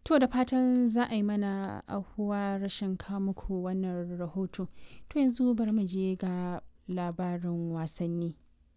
To da fatan za a yi mana ahuwa rashin muku wannan rahoto. To yanzu bari mu je ga labarin wasanni.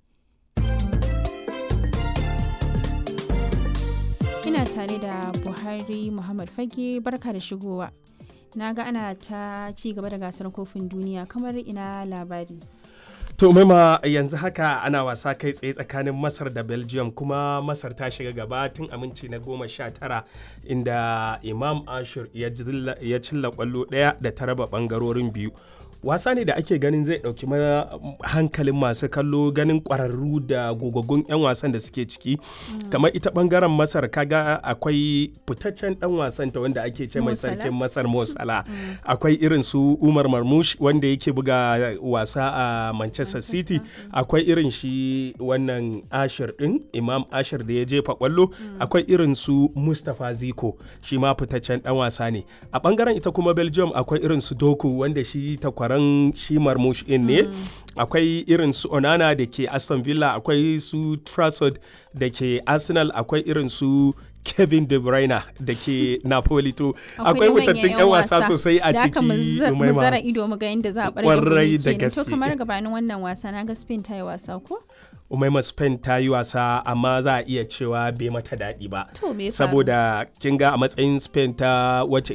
Ina tare da Buhari Muhammad Fage barka da shigowa. Na ga ana ta ci gaba da gasar kofin duniya kamar ina labari. To maima yanzu haka ana wasa kai tsaye tsakanin Masar da Belgium kuma Masar ta shiga gaba tun aminci na goma sha tara inda Imam Ashur ya cilla kwallo ɗaya da ta raba ɓangarorin biyu. wasa ne da ake ganin zai ɗauki hankalin masu kallo ganin ƙwararru da gogaggun 'yan wasan da suke ciki kamar ita ɓangaren masar kaga akwai fitaccen ɗan wasan ta wanda ake ce mai sarkin masar mosala akwai irin su umar marmush wanda yake buga wasa a manchester city akwai irin shi wannan ashir ɗin imam ashir da ya jefa kwallo akwai irin su mustapha ziko shi ma fitaccen ɗan wasa ne a ɓangaren ita kuma belgium akwai irin su doku wanda shi takwara taron shi marmush in ne akwai irin su onana da ke aston villa akwai su trafford da ke arsenal akwai irin su kevin de bruyne da ke napoli to akwai wutattun yan wasa sosai a ciki mu zara ido mu ga yadda za a kwarai da gaske to kamar gabanin wannan wasa na ga spain ta yi wasa ko umaima spain ta yi wasa amma za a iya cewa bai mata daɗi ba To, me ya faru? saboda kin ga a matsayin spain ta wacce